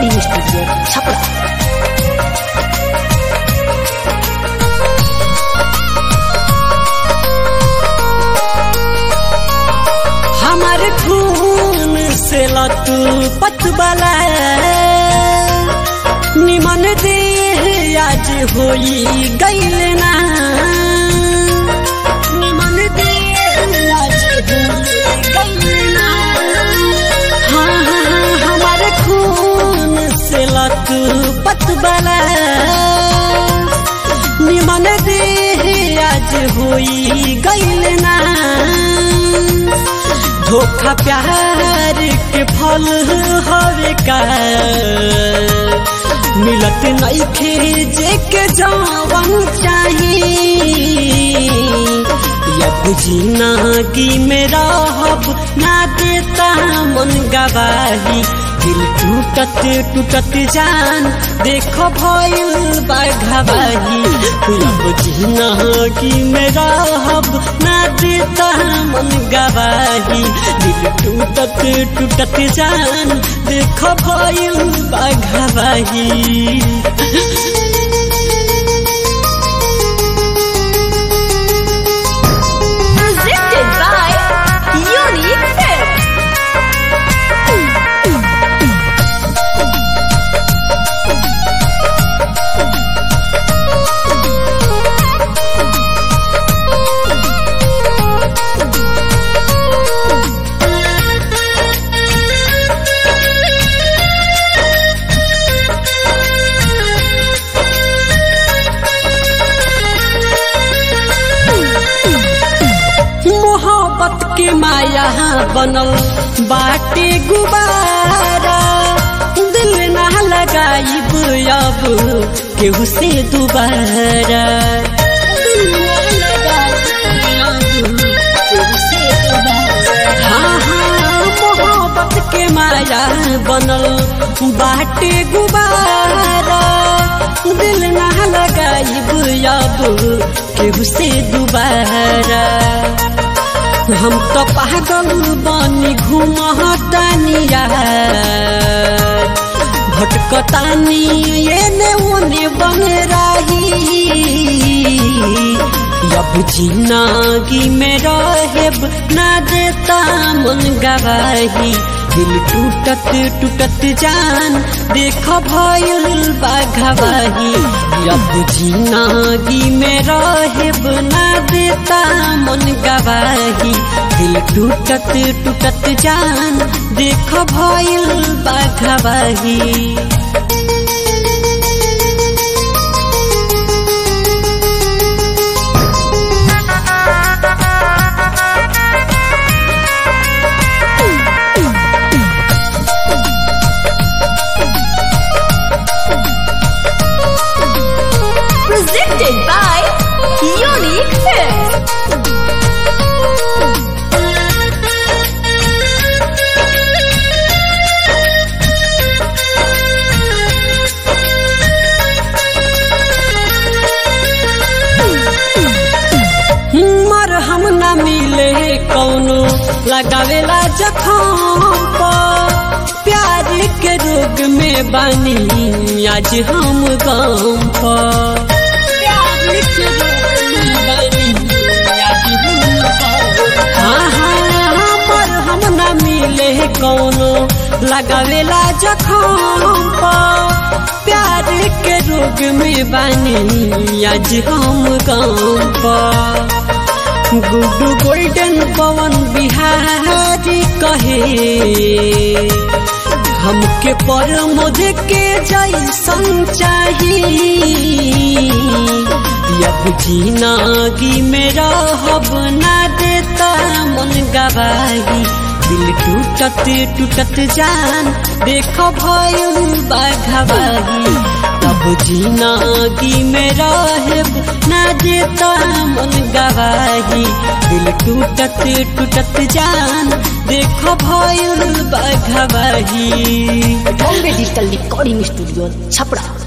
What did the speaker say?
Recording studio Chhapra हमारे खून से लतू पतबला निमन दे आज होई गईल ना निमन दे आज होई गईल ना हाँ हाँ हाँ, हमारे खून से लतू पतबला निमन दे आज होई गईल ना धोखा प्यार के फल हवे का मिलत नइखे जे के जवन चाही अब जिंदगी में रहब ना देता मन गवाही दिल टूटत टूटत जान देखो भइल बाघवाही अब जिंदगी में रहब ना देता मन गवाही दिल टूटत टूटत जान देखो भइल बाघवाही presented by Unique Films. मोहब्बत के माया बनल बाटे गुबारा दिल ना लगाइब अब केहू से दोबारा दिल ना लगाइब अब केहू से दोबारा। हाँ हाँ मोहब्बत के माया बनल बाटे गुबारा दिल ना लगाइब अब केहू से दोबारा हम तो पागल बनी घूमतानिया भटकतानी एने ओने बन रही अब जिंदगी में रहेब ना देता मन गवाही दिल टूटत टूटत जान देख भइल बाघवाही अब जिंदगी में रहेब ना देता मन गवाही दिल टूटत टूटत जान देख भइल बाघवाही Presented by Unique Films. मर हम न मिले कौनो लगावेला जखम पर प्यार के रोग में बानी आज हम गम पर प्यार के रोग में बानी आज हम गम हाँ हाँ मर हम न मिले कौनो लगावेला जखम पर प्यार के रोग में बानी आज हम गम पर गुड्डू गोल्डन पवन बिहारी कहे हमके पर मुझे के जैसन चाहिए अब जिंदगी में रहब ना देता मन गवाही दिल टूटत टूटत जान देख भइल बाघवाही अब जिंदगी में रहेब ना देता मन गवाही दिल टूटत टूटत जान देख भइल बाघवाही Bombay digital recording studio Chhapra